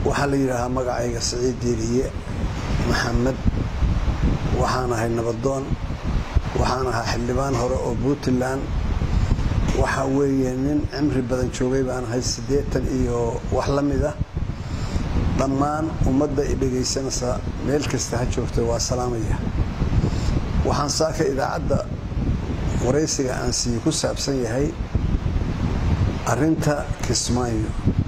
waxaa la yidhaahaa magacayga siciid diiriye maxamed waxaan ahay nabadoon waxaan ahaa xildhibaan hore oo puntland waxa weeye nin cimri badan joogay baan ahay siddeetan iyo wax la mid ah dhammaan ummadda i dhegaysanaysa meel kasta ha joogtay waa salaamaya waxaan saaka idaacadda waraysiga aan siiye ku saabsan yahay arrinta kismaayo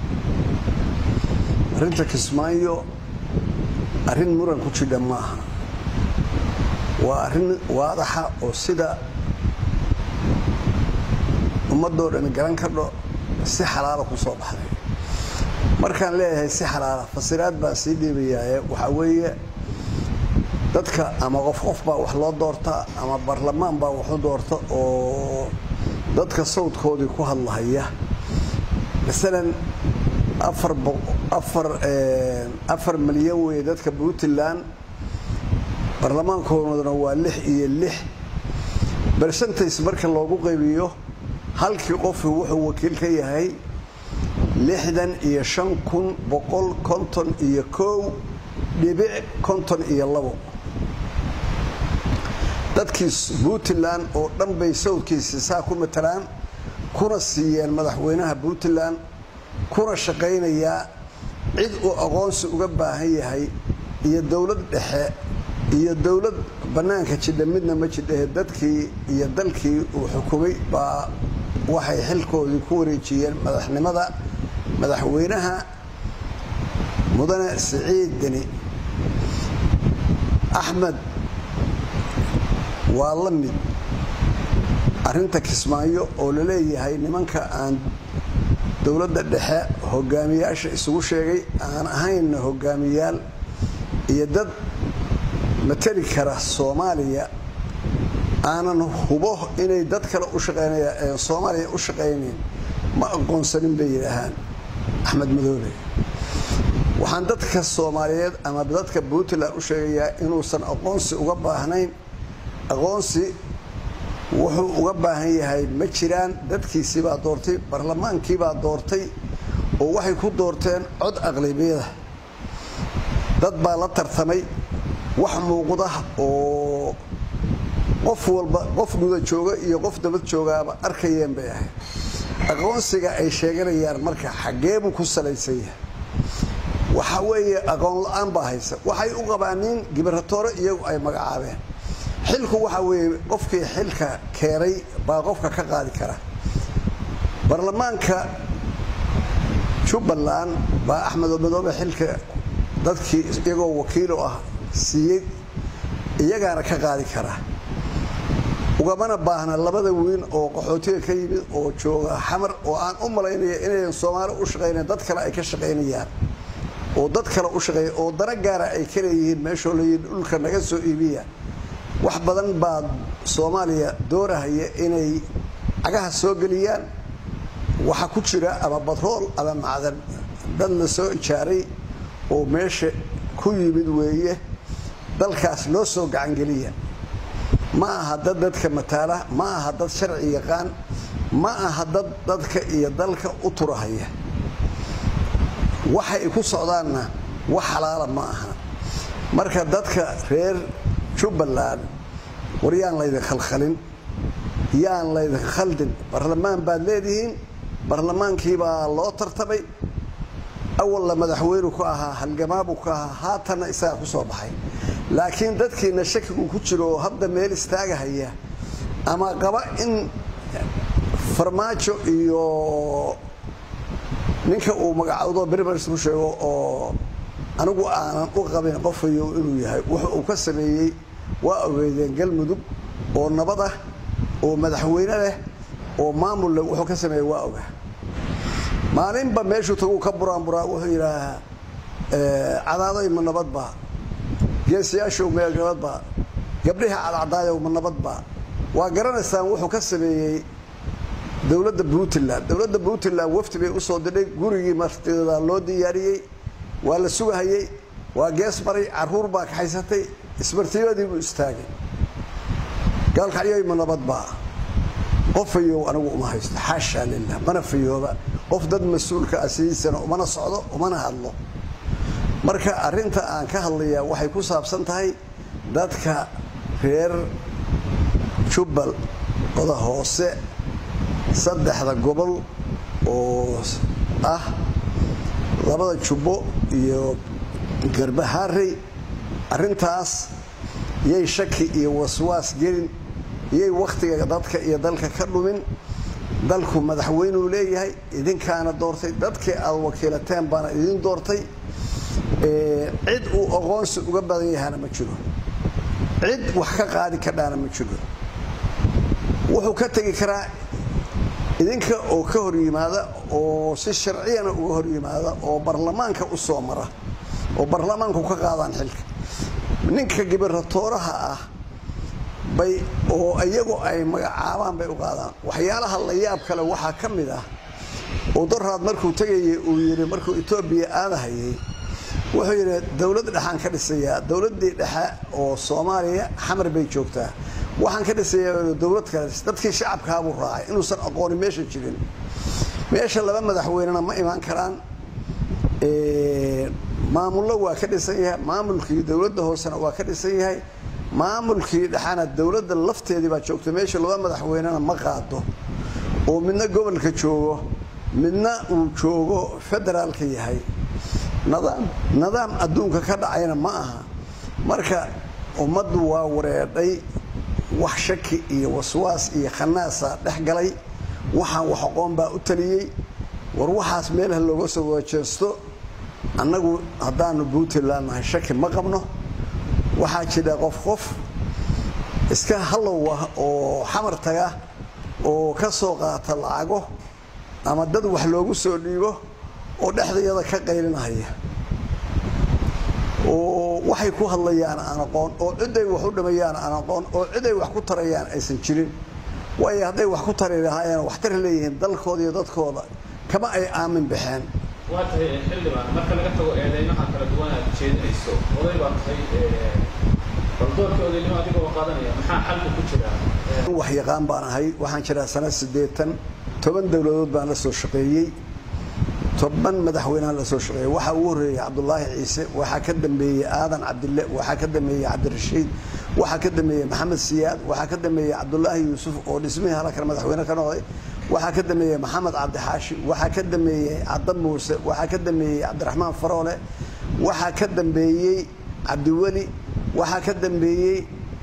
arrinta kismaayo arrin muran ku jidha ma aha waa arrin waadaxa oo sida ummadoo dhan garan kadho si xalaala ku soo baxday markaan leeyahay si xalaala fasiraad baan sii dhiibayaaye waxaa weeye dadka ama qof qof baa wax loo doortaa ama baarlamaan baa waxu doorta oo dadka sawdkoodii ku hadlahaya masalan afar milyan weeye dadka puntland baarlamaankooduna waa lix iyo lix bershantays marka loogu qaybiyo halkii qofu wuxuu wakiil ka yahay lixdan iyo shan kun boqol konton iyo kow dhibic konton iyo labo dadkii puntland oo dhan bay sawdkiisi saa ku matalaan kuna siiyeen madaxweynaha puntland kuna shaqaynayaa cid uu aqoonsi uga baahan yahay iyo dowlad dhexe iyo dowlad bannaanka jidha midna ma jidhahe dadkii iyo dalkii uu xukumay baa waxay xilkoodii ku wareejiyeen madaxnimada madaxweynaha mudane siciid deni axmed waa la mid arrinta kismaayo oo la leeyahay nimanka aan dowladda dhexe hogaamiyaasha isugu sheegay aan ahaynna hogaamiyaal iyo dad matali kara soomaaliya aanan hubo inay dad kale u shaqeynaya soomaaliya u shaqaynayn ma aqoonsanin bay yidhaahaan axmed madoobe waxaan dadka soomaaliyeed ama dadka puntland u sheegayaa inuusan aqoonsi uga baahnayn aqoonsi wuxuu uga baahan yahay ma jiraan dadkiisiibaa doortay baarlamaankiibaa doortay oo waxay ku doorteen cod aqlabiyada dad baa la tartamay wax muuqda oo qof walba qof guda jooga iyo qof dabad joogaaba arkayeen bay ahayd aqoonsiga ay sheeganayaan marka xaggee buu ku salaysan yahay waxa weeye aqoon la-aan baa haysa waxay u qabaaniin gibiratoore iyagu ay magacaabeen xilku waxa weeye qofkii xilka keenay baa qofka ka qaadi kara baarlamaanka jubbaland baa axmed madoobe xilka dadkii iyagoo wakiilo ah siiyey iyagaana ka qaadi kara ugamana baahna labada wiil oo qaxootiga ka yimid oo jooga xamar oo aan u malaynaya inayan soomaali u shaqaynayn dad kale ay ka shaqaynayaan oo dad kale u shaqeeya oo dana gaara ay ka leeyihiin meeshoo layihi dhulka naga soo iibiya wax badan baa soomaaliya doorahaya inay cagaha soo geliyaan waxa ku jira ama batrool ama macdan dad la soo ijaaray oo meesha ku yimid weeye dalkaas loo soo gacangeliya ma aha dad dadka mataala ma aha dad sharci yaqaan ma aha dad dadka iyo dalka u turahaya waxay ku socdaanna wax xalaala ma aha marka dadka reer jubbaland war yaan laydin khalkhalin yaan laydin khaldin baarlamaan baad leedihiin baarlamaankiibaa loo tartamay awalla madaxweynu ku ahaa halgamaabu ku ahaa haatanna isagaa ku soo baxay laakiin dadkiina shakigu ku jiro oo hadda meel istaagahaya ama qaba in farmaajo iyo ninka uu magacawdo berbers ku sheego oo anigu aanan u qabin qofayo inuu yahay wuxu uu ka sameeyey waa ogeydeen galmudug oo nabad ah oo madaxweyne leh oo maamul leh wuxuu ka sameeyey waa oga maalinba meeshuu taguu ka buraanburaa wuxuu yidhaahaa cadaadoy ma nabadbaa geesiyaashow mee nabadbaa gabdhiha cadcadaayow ma nabadbaa waa garanaysaan wuxuu ka sameeyey dowladda puntland dowladda puntland wafdi bay usoo didhay gurigii martida loo diyaariyey waa la sugahayey waa gees maray caruur baa kaxaysatay ismartiibadii buu istaagay gaalkacyoy ma nabadbaa qof fayow anigu uma haysto xaashaa lilah mana fayooba qof dad mas-uulka ah sidiisana umana socdo umana hadlo marka arinta aan ka hadlayaa waxay ku saabsan tahay dadka reer jubbal oda hoose saddexda gobol oo ah labada jubbo iyo garbaharey arintaas yay shaki iyo waswaas gelin yay wakhtiga dadka iyo dalka ka dhumin dalku madaxweynuu leeyahay idinkaana doortay dadkii aad wakiilateen baana idin doortay cid uu aqoonsi uga badan yahana ma jiro cid wax ka qaadi kadhaana ma jiro wuxuu ka tegi karaa idinka oo ka hor yimaada oo si sharciyana uga hor yimaada oo baarlamaanka u soo mara oo baarlamaanku ka qaadaan xilka ninka gibiratooraha ah bay oo iyagu ay magacaabaan bay u qaadaan waxyaalaha la yaab kale waxaa ka mid ah oo daraad markuu tegayay uu yidhi markuu etoobiya aadahayay wuxuu yidhi dowlad dhexaan ka dhisayaa dowladdii dhexe oo soomaaliya xamar bay joogtaa waxaan ka dhisayaa dowlad kale dadkii shacabkaabuu raacay inuusan aqoonin meesha jirin meesha laba madaxweynena ma imaan karaan maamullo waa ka dhisan yahay maamulkii dowladda hoosena waa ka dhisan yahay maamulkii dhexana dowladda lafteedii baa joogta meesha laba madaxweynena ma qaado oo midna gobolka joogo midna uu joogo federaalka yahay nadaam nidaam adduunka ka dhacayna ma aha marka ummaddu waa wareedhay wax shaki iyo waswaas iyo khanaasa dhex galay waxaan wax aqoon baa u taliyey war waxaas meelaha looga soo wajeesto annagu haddaanu puntland nahay shaki ma qabno waxaa jira qof qof iska hallow ah oo xamar taga oo ka soo qaata lacago ama dad wax loogu soo dhiibo oo dhexdayada ka qaylinahaya oo waxay ku hadlayaan aan aqoon oo ciday wax u dhamayaan aan aqoon oo ciday wax ku tarayaan aysan jirin waayo hadday wax ku tari lahaayeen wax tari leeyihiin dalkooda iyo dadkooda kama ay aamin baxeen waa tahay xildhibaan marka laga tago eedeymaha kala duwan aad jeedinayso oday baa tahay baldoorka odaynimo adigoo qaadanaya maxaa xalka ku jira wax yaqaan baan ahay waxaan jiraa sana siddeetan toban dowladood baan la soo shaqeeyey toban madaxweynehan la soo shaqeeyey waxaa ugu horreeyey cabdulaahi ciise waxaa ka dambeeyey aadan cabdille waxaa ka dambeeyey cabdirashiid waxaa ka dambeeyey maxamed siyaad waxaa ka dambeeyey cabdulaahi yuusuf oo dhismihii halkan madaxweyne ka noqday waxaa ka dambeeyey maxamed cabdixaashi waxaa ka dambeeyey cadda muuse waxaa ka dambeeyey cabdiraxmaan faroole waxaa ka dambeeyey cabdiweli waxaa ka dambeeyey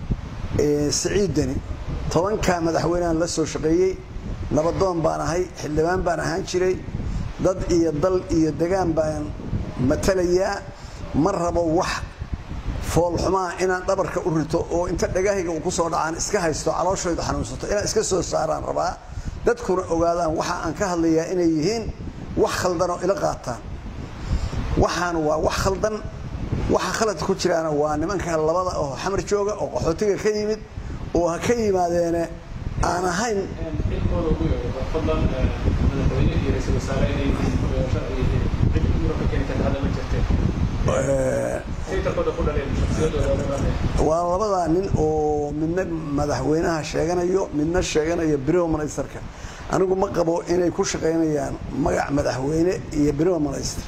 siciid deni tobankaa madaxweynehan la soo shaqeeyey nabadoon baan ahay xildhibaan baan ahaan jiray dad iyo dal iyo degaan baan matalayaa ma rabo wax foolxumaa inaan dhabarka u rito oo inta dhagahayga uu ku soo dhacaan iska haysto calooshaydu xanuunsato inaan iska soo saaraan rabaa dadkuna ogaadaan waxa aan ka hadlayaa inay yihiin wax khaldan oo ila qaataan waxaan waa wax khaldan waxa khaladka ku jiraana waa nimanka labada oo xamar jooga oo qaxootiga ka yimid oo ha ka yimaadeene aan ahayn xilkooda ugu yeero fadlan madaxweyne iyo ra-iisul wasaare inay sharci cid mura ka keeni karta hadda ma jirteen twitterkooda ku dhaleen shaksiyadooda waa labadaa nin oo midna madaxweynaha sheeganayo midna sheeganayo brimo ministarka anigu ma qabo inay ku shaqaynayaan magac madaxweyne iyo brimo minister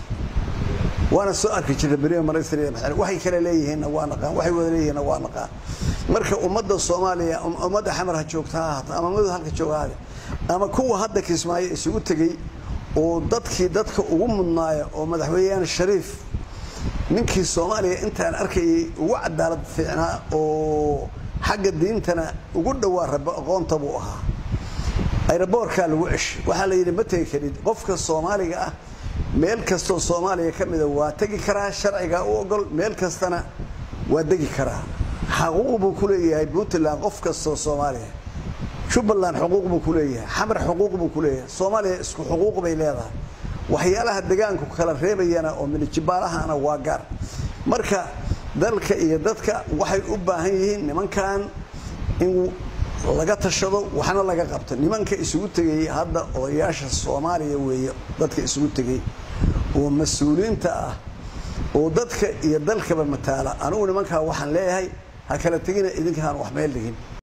waana soo arki jirta brimo minister iyo madaxweyne waxay kale leeyihiinna waa naqaan waxay wada leeyihiinna waa naqaan marka ummadda soomaaliya ummadda xamar ha joogta ha ahaato ama madu halka jooga haade ama kuwa hadda kismaayo isugu tegey oo dadkii dadka ugu mudnaaya oo madaxweyneyaan shariif ninkii soomaaliya intaan arkayay ugu cadaalad fiicnaa oo xagga diintana ugu dhowaa raba aqoonta buu ahaa ayraboorkaa lagu ceshay waxaa la yidhi ma tegi karid qofka soomaaliga ah meel kastoo soomaaliya ka mida waa tegi karaa sharcigaa u ogol meel kastana waa degi karaa xaquuq buu ku leeyahay puntland qof kastoo soomaaliya jubbaland xuquuq buu ku leeyahay xamar xuquuq buu ku leeyahay soomaaliya isku xuquuq bay leedahay waxyaalaha degaanku kala reebayana oo minijibaalahana waa gaar marka dalka iyo dadka waxay u baahan yihiin nimankan in laga tashado waxna laga qabto nimanka isugu tegay hadda odayaasha soomaaliya weeye dadka isugu tegay oo mas-uuliyiinta ah oo dadka iyo dalkaba mataala anigu nimankaa waxaan leeyahay ha kala tegina idinkaan wax meel dhigin